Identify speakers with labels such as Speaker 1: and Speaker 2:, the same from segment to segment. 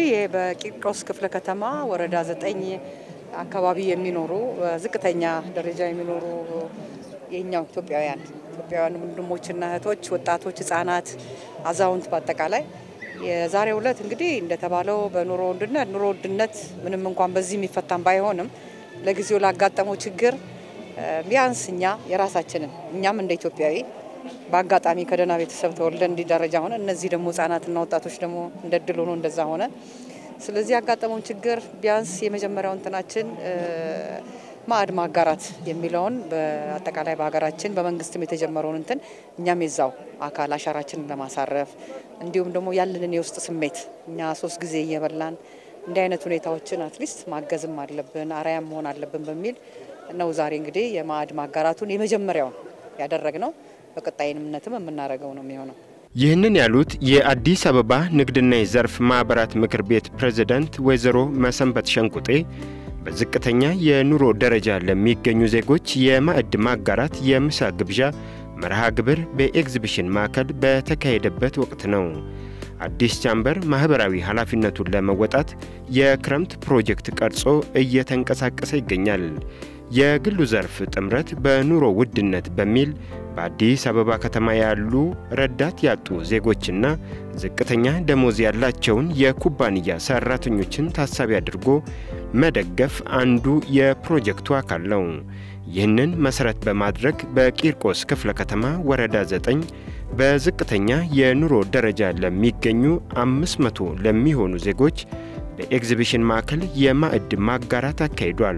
Speaker 1: እንግዲህ በቂርቆስ ክፍለ ከተማ ወረዳ ዘጠኝ አካባቢ የሚኖሩ ዝቅተኛ ደረጃ የሚኖሩ የኛው ኢትዮጵያውያን ኢትዮጵያውያን ወንድሞችና እህቶች፣ ወጣቶች፣ ህጻናት፣ አዛውንት በአጠቃላይ የዛሬው ዕለት እንግዲህ እንደተባለው በኑሮ ውድነት ኑሮ ውድነት ምንም እንኳን በዚህ የሚፈታም ባይሆንም ለጊዜው ላጋጠመው ችግር ቢያንስ እኛ የራሳችንን እኛም እንደ ኢትዮጵያዊ በአጋጣሚ ከደህና ቤተሰብ ተወልደን እንዲህ ደረጃ ሆነ፣ እነዚህ ደግሞ ህጻናትና ወጣቶች ደግሞ እንደ እድል ሆኖ እንደዛ ሆነ። ስለዚህ ያጋጠመውን ችግር ቢያንስ የመጀመሪያው እንትናችን ማዕድ ማጋራት የሚለውን በአጠቃላይ በሀገራችን በመንግስትም የተጀመረውን እንትን እኛም የዛው አካል አሻራችንን ለማሳረፍ እንዲሁም ደግሞ ያለንን የውስጥ ስሜት እኛ ሶስት ጊዜ እየበላን እንዲህ አይነት ሁኔታዎችን አትሊስት ማገዝም አለብን አርአያም መሆን አለብን በሚል ነው ዛሬ እንግዲህ የማዕድ ማጋራቱን የመጀመሪያውን ያደረግነው። በቀጣይነትም የምናደርገው ነው የሚሆነው።
Speaker 2: ይህንን ያሉት የአዲስ አበባ ንግድና የዘርፍ ማኅበራት ምክር ቤት ፕሬዝዳንት ወይዘሮ መሰንበት ሸንቁጤ በዝቅተኛ የኑሮ ደረጃ ለሚገኙ ዜጎች የማዕድ ማጋራት የምሳ ግብዣ መርሃ ግብር በኤግዚቢሽን ማዕከል በተካሄደበት ወቅት ነው። አዲስ ቻምበር ማኅበራዊ ኃላፊነቱን ለመወጣት የክረምት ፕሮጀክት ቀርጾ እየተንቀሳቀሰ ይገኛል። የግሉ ዘርፍ ጥምረት በኑሮ ውድነት በሚል በአዲስ አበባ ከተማ ያሉ ረዳት ያጡ ዜጎችና ዝቅተኛ ደሞዝ ያላቸውን የኩባንያ ሰራተኞችን ታሳቢ አድርጎ መደገፍ አንዱ የፕሮጀክቱ አካል ነው። ይህንን መሠረት በማድረግ በቂርቆስ ክፍለ ከተማ ወረዳ 9 በዝቅተኛ የኑሮ ደረጃ ለሚገኙ 500 ለሚሆኑ ዜጎች በኤግዚቢሽን ማዕከል የማዕድ ማጋራት አካሂዷል።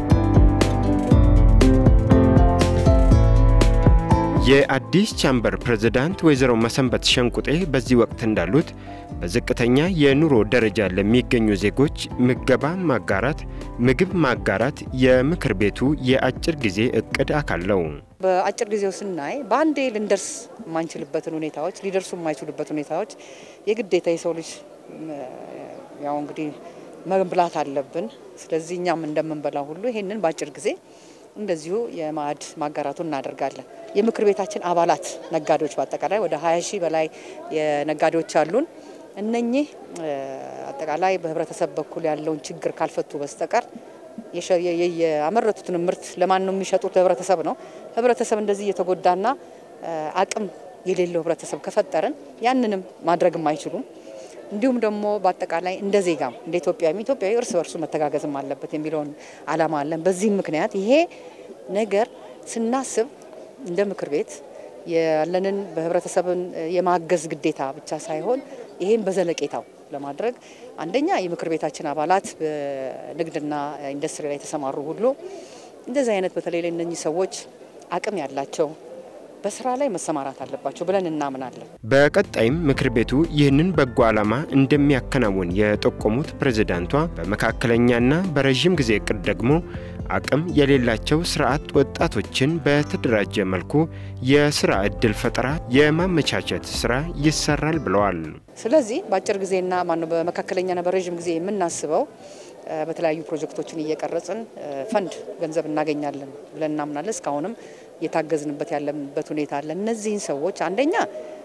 Speaker 2: የአዲስ ቻምበር ፕሬዝዳንት ወይዘሮ መሰንበት ሸንቁጤ በዚህ ወቅት እንዳሉት በዝቅተኛ የኑሮ ደረጃ ለሚገኙ ዜጎች ምገባ ማጋራት፣ ምግብ ማጋራት የምክር ቤቱ የአጭር ጊዜ እቅድ አካል ነው።
Speaker 1: በአጭር ጊዜው ስናይ በአንዴ ልንደርስ የማንችልበትን ሁኔታዎች ሊደርሱ የማይችሉበት ሁኔታዎች የግዴታ የሰው ልጅ ያው እንግዲህ መብላት አለብን። ስለዚህ እኛም እንደምንበላው ሁሉ ይሄንን በአጭር ጊዜ እንደዚሁ የማዕድ ማጋራቱን እናደርጋለን። የምክር ቤታችን አባላት ነጋዴዎች በአጠቃላይ ወደ 20 ሺህ በላይ ነጋዴዎች አሉን። እነኚህ አጠቃላይ በህብረተሰብ በኩል ያለውን ችግር ካልፈቱ በስተቀር ያመረቱትን ምርት ለማን ነው የሚሸጡት? ለህብረተሰብ ነው። ህብረተሰብ እንደዚህ እየተጎዳና አቅም የሌለው ህብረተሰብ ከፈጠርን ያንንም ማድረግም አይችሉም። እንዲሁም ደግሞ በአጠቃላይ እንደ ዜጋም እንደ ኢትዮጵያዊ ኢትዮጵያዊ እርስ በርሱ መተጋገዝም አለበት የሚለውን ዓላማ አለን። በዚህም ምክንያት ይሄ ነገር ስናስብ እንደ ምክር ቤት ያለንን በህብረተሰብን የማገዝ ግዴታ ብቻ ሳይሆን ይሄን በዘለቄታው ለማድረግ አንደኛ የምክር ቤታችን አባላት በንግድና ኢንዱስትሪ ላይ የተሰማሩ ሁሉ እንደዚህ አይነት በተለይ ለእነኚህ ሰዎች አቅም ያላቸው በስራ ላይ መሰማራት አለባቸው ብለን እናምናለን።
Speaker 2: በቀጣይም ምክር ቤቱ ይህንን በጎ ዓላማ እንደሚያከናውን የጠቆሙት ፕሬዝዳንቷ በመካከለኛና በረዥም ጊዜ እቅድ ደግሞ አቅም የሌላቸው ስርዓት ወጣቶችን በተደራጀ መልኩ የስራ እድል ፈጠራ የማመቻቸት ስራ ይሰራል ብለዋል።
Speaker 1: ስለዚህ በአጭር ጊዜና ማነው በመካከለኛና በረዥም ጊዜ የምናስበው በተለያዩ ፕሮጀክቶችን እየቀረጽን ፈንድ ገንዘብ እናገኛለን ብለን እናምናለን። እስካሁንም እየታገዝንበት ያለበት ሁኔታ አለ። እነዚህን ሰዎች አንደኛ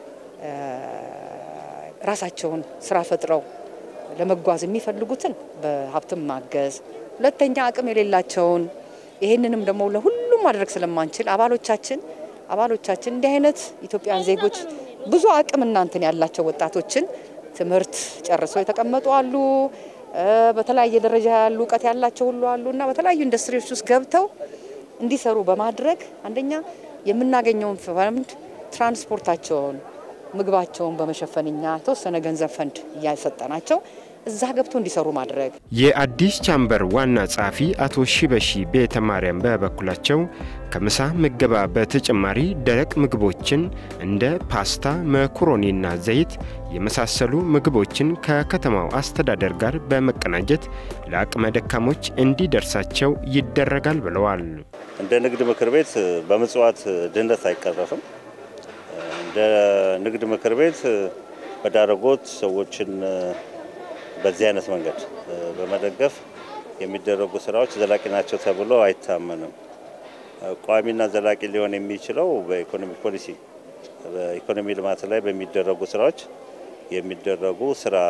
Speaker 1: ራሳቸውን ስራ ፈጥረው ለመጓዝ የሚፈልጉትን በሀብትም ማገዝ፣ ሁለተኛ አቅም የሌላቸውን ይህንንም ደግሞ ለሁሉም ማድረግ ስለማንችል አባሎቻችን አባሎቻችን እንዲህ አይነት ኢትዮጵያን ዜጎች ብዙ አቅም እናንትን ያላቸው ወጣቶችን ትምህርት ጨርሰው የተቀመጡ አሉ። በተለያየ ደረጃ ያሉ እውቀት ያላቸው ሁሉ አሉ እና በተለያዩ ኢንዱስትሪዎች ውስጥ ገብተው እንዲሰሩ በማድረግ አንደኛ የምናገኘውን ፈንድ ትራንስፖርታቸውን፣ ምግባቸውን በመሸፈን እኛ የተወሰነ ገንዘብ ፈንድ እያሰጠናቸው እዛ ገብቶ እንዲሰሩ ማድረግ።
Speaker 2: የአዲስ ቻምበር ዋና ጸሐፊ አቶ ሺበሺ ቤተ ማርያም በበኩላቸው ከምሳ ምገባ በተጨማሪ ደረቅ ምግቦችን እንደ ፓስታ፣ መኮሮኒና ዘይት የመሳሰሉ ምግቦችን ከከተማው አስተዳደር ጋር በመቀናጀት ለአቅመ ደካሞች እንዲደርሳቸው ይደረጋል ብለዋል።
Speaker 3: እንደ ንግድ ምክር ቤት በምጽዋት ድህነት አይቀረፍም። እንደ ንግድ ምክር ቤት በዳረጎት ሰዎችን በዚህ አይነት መንገድ በመደገፍ የሚደረጉ ስራዎች ዘላቂ ናቸው ተብሎ አይታመንም። ቋሚና ዘላቂ ሊሆን የሚችለው በኢኮኖሚ ፖሊሲ በኢኮኖሚ ልማት ላይ በሚደረጉ ስራዎች የሚደረጉ ስራ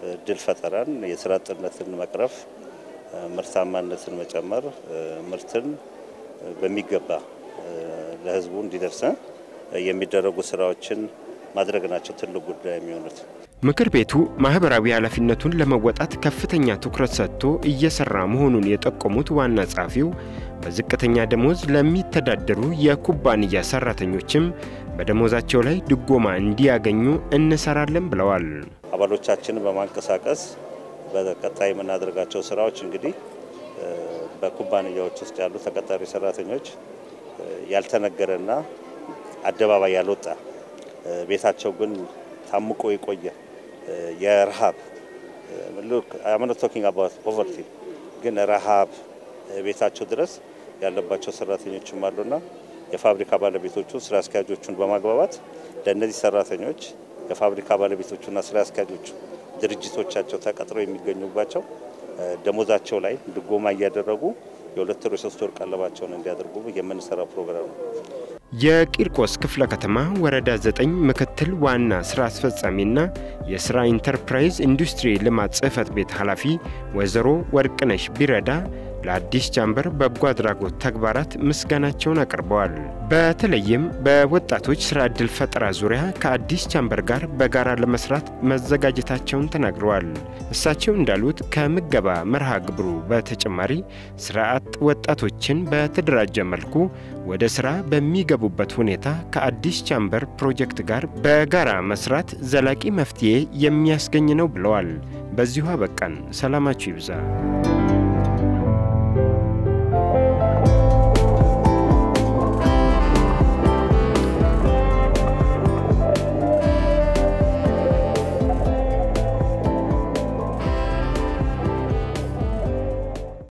Speaker 3: እድል ፈጠራን፣ የስራ አጥነትን መቅረፍ፣ ምርታማነትን መጨመር፣ ምርትን በሚገባ ለህዝቡ እንዲደርስ የሚደረጉ ስራዎችን ማድረግ ናቸው ትልቅ ጉዳይ የሚሆኑት።
Speaker 2: ምክር ቤቱ ማህበራዊ ኃላፊነቱን ለመወጣት ከፍተኛ ትኩረት ሰጥቶ እየሰራ መሆኑን የጠቆሙት ዋና ጸሐፊው በዝቅተኛ ደሞዝ ለሚተዳደሩ የኩባንያ ሰራተኞችም በደሞዛቸው ላይ ድጎማ እንዲያገኙ እንሰራለን ብለዋል።
Speaker 3: አባሎቻችንን በማንቀሳቀስ በቀጣይ የምናደርጋቸው ስራዎች እንግዲህ በኩባንያዎች ውስጥ ያሉ ተቀጣሪ ሰራተኞች ያልተነገረና አደባባይ ያልወጣ ቤታቸው ግን ታምቆ የቆየ የረሃብ አምነ ቶኪንግ አባት ፖቨርቲ ግን ረሃብ ቤታቸው ድረስ ያለባቸው ሰራተኞችም አሉና የፋብሪካ ባለቤቶቹ ስራ አስኪያጆቹን በማግባባት ለእነዚህ ሰራተኞች የፋብሪካ ባለቤቶቹና ስራ አስኪያጆቹ ድርጅቶቻቸው ተቀጥረው የሚገኙባቸው ደሞዛቸው ላይ ድጎማ እያደረጉ የሁለት ወር የሶስት ወር ቀለባቸውን እንዲያደርጉ የምንሰራው ፕሮግራም ነው።
Speaker 2: የቂርቆስ ክፍለ ከተማ ወረዳ 9 ምክትል ዋና ስራ አስፈጻሚና የስራ ኢንተርፕራይዝ ኢንዱስትሪ ልማት ጽህፈት ቤት ኃላፊ ወይዘሮ ወርቅነሽ ቢረዳ ለአዲስ ቻምበር በጎ አድራጎት ተግባራት ምስጋናቸውን አቅርበዋል። በተለይም በወጣቶች ስራ ዕድል ፈጠራ ዙሪያ ከአዲስ ቻምበር ጋር በጋራ ለመስራት መዘጋጀታቸውን ተናግረዋል። እሳቸው እንዳሉት ከምገባ መርሃ ግብሩ በተጨማሪ ስራ አጥ ወጣቶችን በተደራጀ መልኩ ወደ ስራ በሚገቡበት ሁኔታ ከአዲስ ቻምበር ፕሮጀክት ጋር በጋራ መስራት ዘላቂ መፍትሄ የሚያስገኝ ነው ብለዋል። በዚሁ አበቃን። ሰላማችሁ ይብዛ።